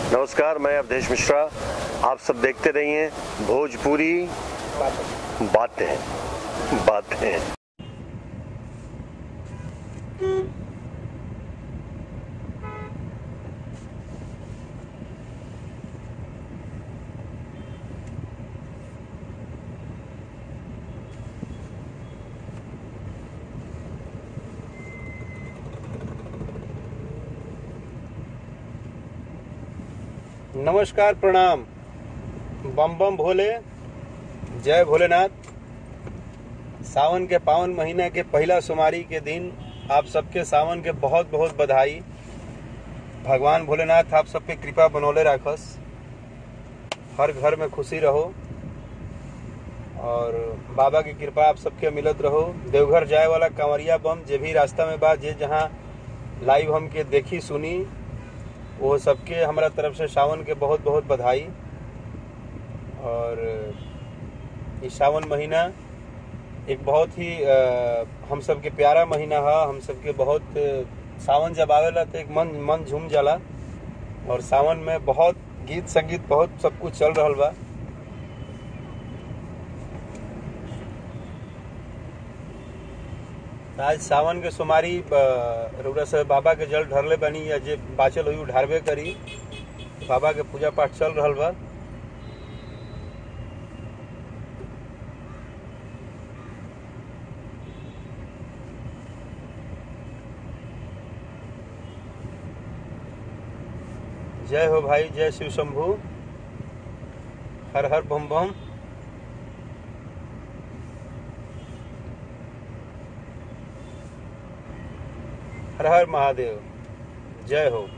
नमस्कार मैं अवधेश मिश्रा आप सब देखते रहिए भोजपुरी बातें बातें नमस्कार प्रणाम बम बम भोले जय भोलेनाथ सावन के पावन महीने के पहला सोमवारी के दिन आप सबके सावन के बहुत बहुत बधाई भगवान भोलेनाथ आप सब पे कृपा बनौले राखस हर घर में खुशी रहो और बाबा की कृपा आप सबके मिलत रहो देवघर जाए वाला कांवरिया बम जे भी रास्ता में बा जे जहाँ लाइव हमके देखी सुनी वो सबके हमारा तरफ से सावन के बहुत बहुत बधाई और इस सावन महीना एक बहुत ही अ, हम सबके प्यारा महीना है हम सबके बहुत अ, सावन जब आवेला तो एक मन मन झूम जाला और सावन में बहुत गीत संगीत बहुत सब कुछ चल रहा बा आज सावन के सोमारी रउरा से बाबा के जल ढरले बनी या जे बाचल हुई ढारबे करी बाबा के पूजा पाठ चल रहल बा जय हो भाई जय शिव शंभु हर हर बम बम हर हर महादेव जय हो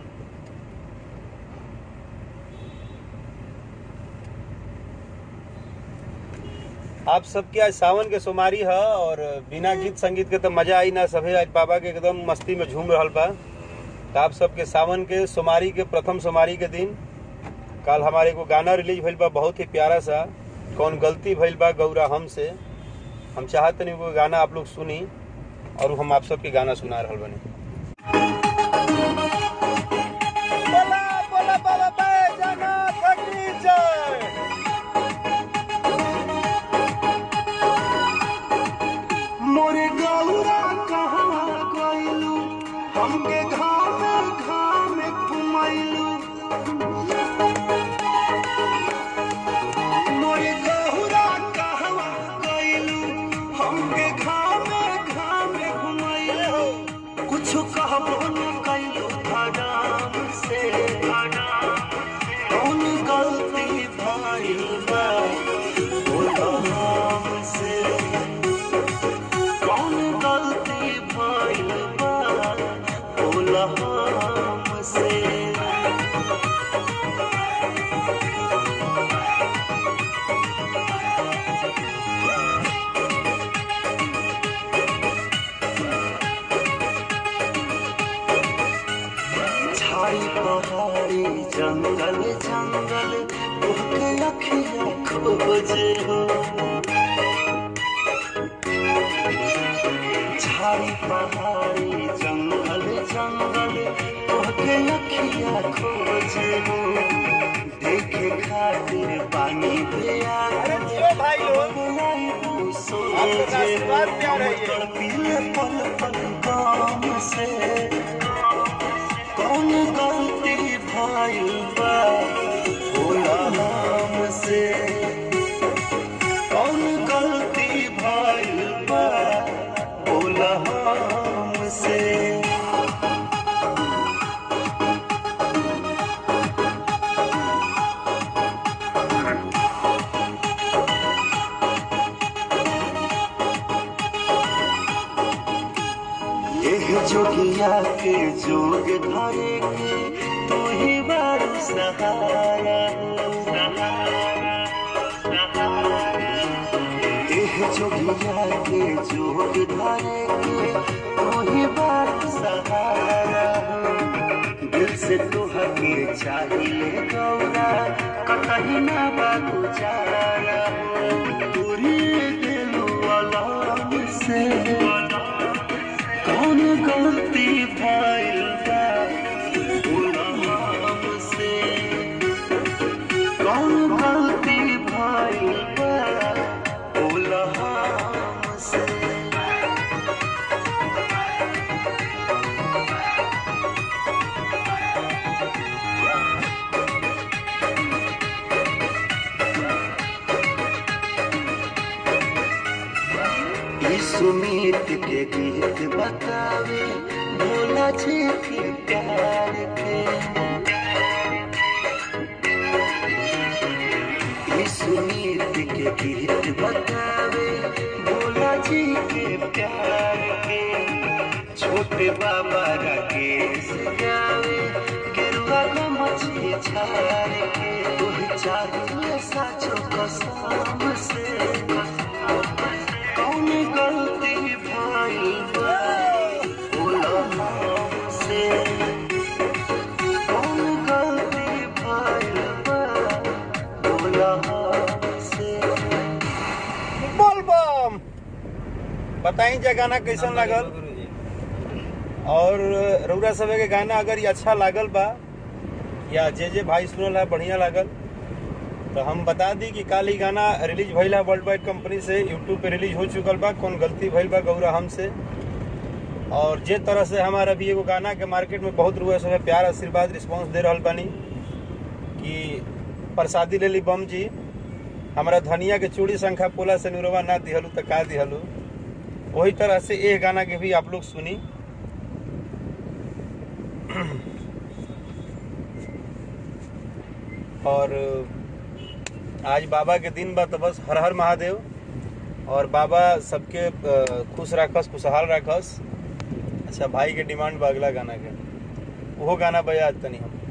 आप सबके आज सावन के सोमारी है और बिना गीत संगीत के तो मजा आई ना सभे आज बाबा के एकदम मस्ती में झूम रहल बा तो आप सबके सावन के सोमारी के प्रथम सोमारी के दिन कल हमारे एगो गाना रिलीज भइल बा बहुत ही प्यारा सा कौन गलती भइल बा गौरा हमसे हम चाहते नहीं वो गाना आप लोग सुनी और हम आप सबके गाना सुना रहल बनी बोला बोला बाबा बैजनाथ की जय मोरे गौरा कहाँ गइलू हमके घामे घामे घुमैलू मोरे गौरा कहाँ गइलू हमके घामे घामे घुमैलू कुछ कहबो न कैलू धड़ाम से कौन गलती भइल बा बोलो हमसे कौन गलती भइल बा बोला हमसे छाई पहाड़ी जंगल जंगल तोहके अखिया खोजे हो छाई पहाड़ी जंगल जंगल तोहके अखिया खोजे हो देखे खातिर पानी पे अरे जियो भाई लोग। आपका आशीर्वाद प्यार है ये। पीले पल पल काम से कौन गलती भइल बा भोला हमसे कौन गलती भइल बा भोला हमसे एह जोगिया के जोग धरे के तू ही बार सहारा एह जोगिया के जोग धरे के तू ही बार सहारा दिल से तुहके चाहिए गौरा कतही ना बाबू चारा पूरी दिल वाला से कौन गलती भइल बा भोला हमसे सुमित के गीत बतावे भोला जी के प्यार के ई सुमित के गीत बतावे भोला जी के प्यार के छोटे बाबा राकेश गावे गेरुआ का मछली छार के तोह चाहिए साचो कसम से कौन गलती भाई बा बोला हमसे कौन गलती भाई बा बोला हमसे बोल बम बताई जे गाना कैसन लागल और रउरा सब के गाना अगर ये अच्छा लागल बा या जे जे भाई सुनल है बढ़िया लागल तो हम बता दी कि काल ही गाना रिलीज भइल है वर्ल्ड वाइड कंपनी से यूट्यूब पे रिलीज हो चुकल बा कौन गलती भइल बा गौरा हमसे और जे तरह से हमारा अभी एगो गाना के मार्केट में बहुत रुआ सब प्यार आशीर्वाद रिस्पांस दे रहल बानी कि प्रसादी ले ली बम जी हमारा धनिया के चूड़ी संख्या पोला से निरवा ना दिहलू तो का दिहलू वही तरह से ये गाना के भी आप लोग सुनी और आज बाबा के दिन बा तो बस हर हर महादेव और बाबा सबके अ, खुश राखस खुशहाल राखस अच्छा भाई के डिमांड बा अगला गाना के वो गाना बजा आज तनी हम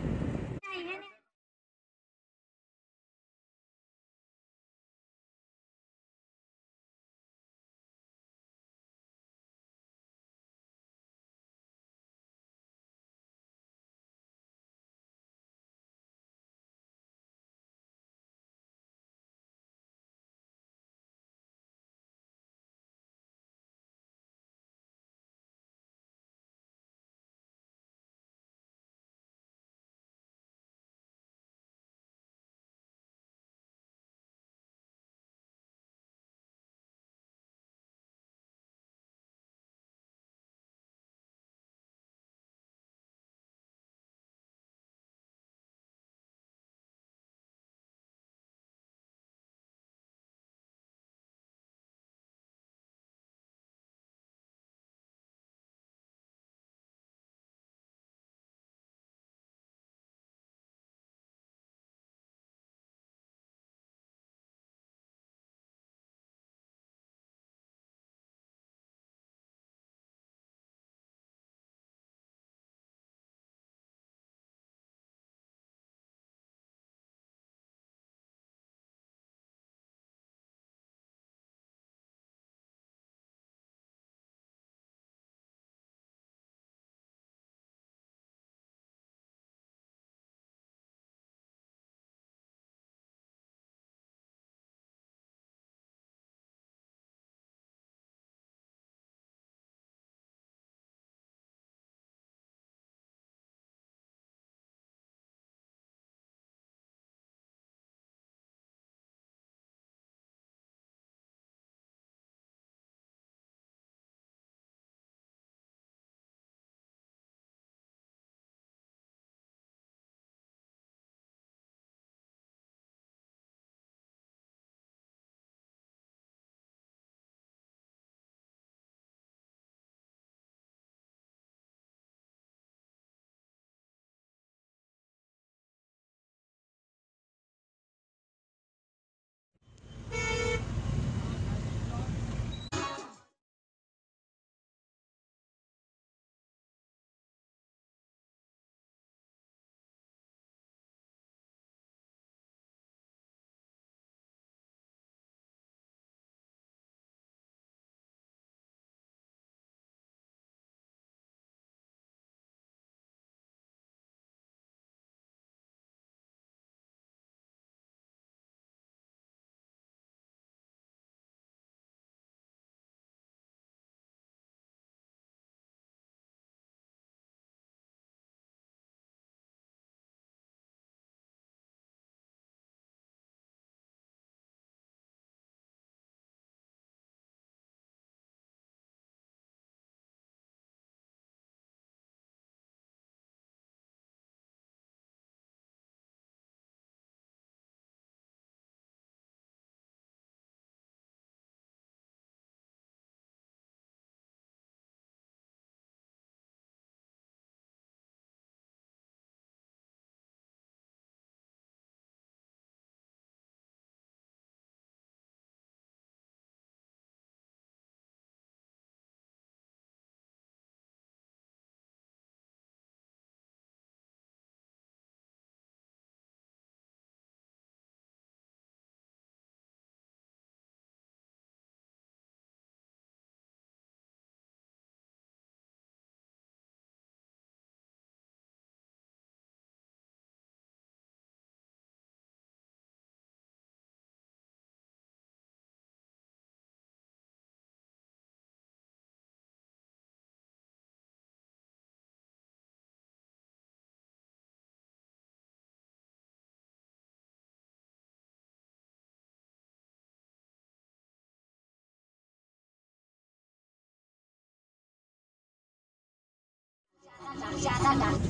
ज्यादा डाल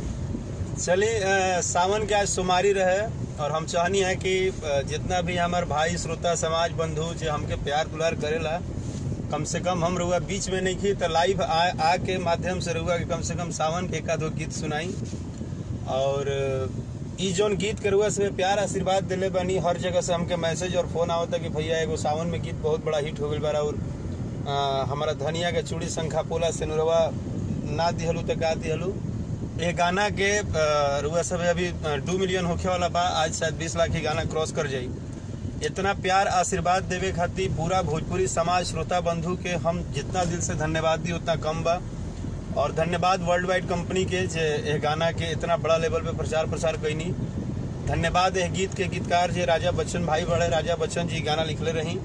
चलिए अ, सावन के आज सोमारी रहे और हम चाहनी है कि अ, जितना भी हमार भाई श्रोता समाज बंधु जो हमके प्यार दुलार करेला कम से कम हम रहुआ बीच में नहीं की तो लाइव आ, आ के माध्यम से रहुआ के कम से कम सावन के एका दो गीत सुनाई और अ, ई जौन गीत के रुआ से प्यार आशीर्वाद दिले बानी हर जगह से हमके मैसेज और फोन आवता कि भैया एगो सावन में गीत बहुत बड़ा हिट हो गई बारा और अ, हमारा धनिया के चूड़ी शंखा पोला से नुरवा ना दिहलू तो का दिहलू ये गाना के अ, रुआ सब अभी दो मिलियन होखे वाला बा आज शायद बीस लाख ही गाना क्रॉस कर जाई इतना प्यार आशीर्वाद देवे खातिर पूरा भोजपुरी समाज श्रोता बंधु के हम जितना दिल से धन्यवाद दी उतना कम बा और धन्यवाद वर्ल्ड वाइड कंपनी के जे ये गाना के इतना बड़ा लेवल पे प्रचार प्रसार कैनी धन्यवाद यह गीत के गीतकार जे राजा बच्चन भाई बड़े राजा बच्चन जी गाना लिखले रही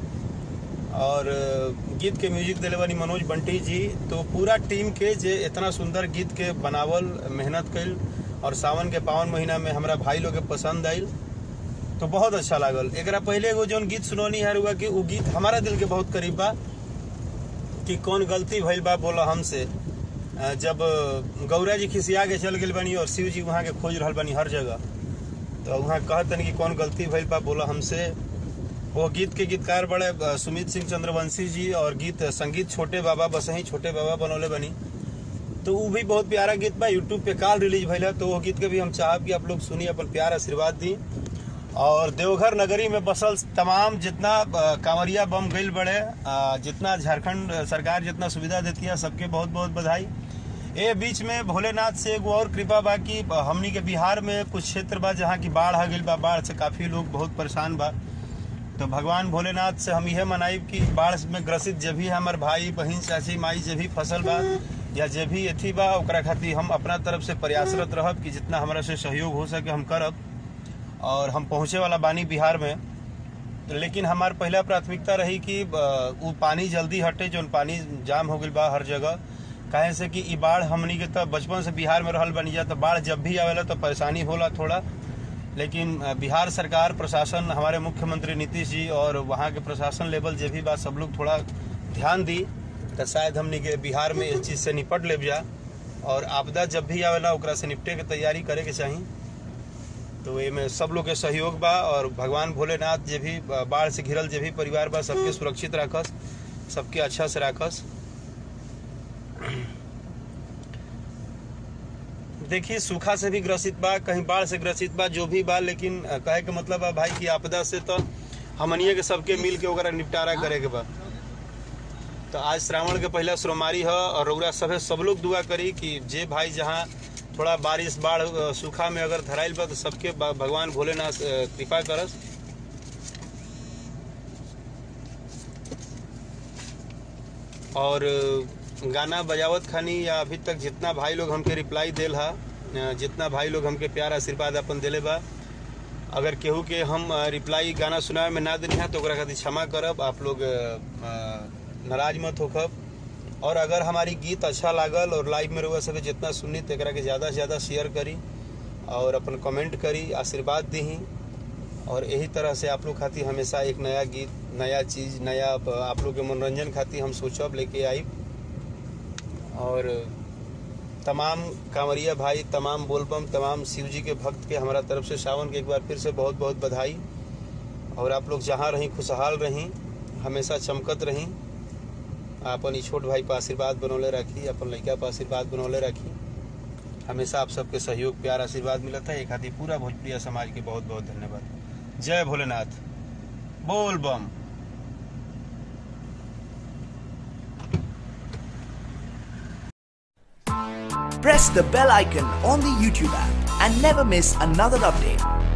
और अ, गीत के म्यूजिक दिले वाली मनोज बंटी जी तो पूरा टीम के जे इतना सुंदर गीत के बनावल मेहनत कैल और सावन के पावन महीना में हमरा भाई लोग के पसंद आयल तो बहुत अच्छा लागल एकरा पहले एगो जौन गीत सुनौनी है रुआ कि उ गीत हमारा दिल के बहुत करीब बा कि कौन गलती भइल बा बोला हमसे अ, जब अ, गौरा जी खिसिया के चल गेल बनी और शिव जी वहाँ के खोज रहल बनी हर जगह तो वहाँ कहतन कि कौन गलती भइल बा बोला हमसे वो गीत के गीतकार बड़े अ, सुमित सिंह चंद्रवंशी जी और गीत संगीत छोटे बाबा बसही छोटे बाबा बनौले बनी तो वो भी बहुत प्यारा गीत बा यूट्यूब पे काल रिलीज भइल है तो वो गीत के भी हम चाहब कि आप लोग सुनिए अपन प्यार आशीर्वाद दी और देवघर नगरी में बसल तमाम जितना अ, कांवरिया बम गईल बड़े अ, जितना झारखंड सरकार जितना सुविधा देती है सबके बहुत बहुत बधाई ए बीच में भोलेनाथ से एगो और कृपा बा कि हमनी के बिहार में कुछ क्षेत्र बा जहाँ की बाढ़ आ गईल बा बाढ़ से काफी लोग बहुत परेशान बा तो भगवान भोलेनाथ से हम यह मनाइब कि बाढ़ में ग्रसित जे भी हमार भाई बहन चाची माई जे भी फसल बा या जे भी अथी बा ओकरा खातिर हम अपना तरफ से प्रयासरत रहब कि जितना हमरा से सहयोग हो सके हम करब और हम पहुँचे वाला बानी बिहार में तो लेकिन हमार पहला प्राथमिकता रही कि अ, उ पानी जल्दी हटे जो पानी जाम हो गई बा हर जगह काहे से कि ई बाढ़ हमनी के तो बचपन से बिहार में रहल बनी जा तो बाढ़ जब भी आवेला तो परेशानी होला थोड़ा लेकिन अ, बिहार सरकार प्रशासन हमारे मुख्यमंत्री नीतीश जी और वहाँ के प्रशासन लेवल जे भी बा सब लोग थोड़ा ध्यान दी तो शायद हमनी के बिहार में इस चीज़ से निपट लेब जा और आपदा जब भी आवेला ओकरा से निपटे के तैयारी करे के चाही तो एमे सब लोग के सहयोग बा और भगवान भोलेनाथ जे भी बाढ़ से घिरल जे भी परिवार बा सबके सुरक्षित राखस सबके अच्छा से राखस देखिए सूखा से भी ग्रसित बा कहीं बाढ़ से ग्रसित बा जो भी बा लेकिन अ, कहे के मतलब बा भाई की आपदा से तो हमनिए के सबके मिल के ओकरा निपटारा करे के बा तो आज श्रावण के पहला सोमवारी है और रउरा सभे सब लोग दुआ करी कि जे भाई जहाँ थोड़ा बारिश बाढ़ अ, सूखा में अगर धराइल बा तो सबके ब- भगवान भोलेनाथ अ, कृपा करस और अ, गाना बजावत खानी या अभी तक जितना भाई लोग हमके रिप्लाई देल हा अ, जितना भाई लोग हमके प्यार आशीर्वाद अपन दिले बा अगर केहू के हम अ, रिप्लाई गाना सुनावे में ना देनी है तो ओकरा खातिर क्षमा करब आप लोग अ, अ, नाराज मत होखब और अगर हमारी गीत अच्छा लागल और लाइव में रहुआ सके जितना सुनी तो एकरा के ज़्यादा से ज़्यादा शेयर करी और अपन कमेंट करी आशीर्वाद दी और यही तरह से आप लोग खातिर हमेशा एक नया गीत नया चीज़ नया आप लोग के मनोरंजन खातिर हम सोचब लेके आई और तमाम कांवरिया भाई तमाम बोलबम तमाम शिव जी के भक्त के हमारा तरफ से सावन के एक बार फिर से बहुत बहुत बधाई और आप लोग जहाँ रहीं खुशहाल रहीं हमेशा चमकत रहीं अपन ई छोट भाई पर आशीर्वाद बनौले रखी अपन लड़का पर आशीर्वाद बनौले रखी हमेशा आप सबके सहयोग प्यार आशीर्वाद मिलता है एक खातिर पूरा भोजपुरिया समाज के बहुत बहुत धन्यवाद जय भोलेनाथ बोल बम press the bell icon on the YouTube app and never miss another update.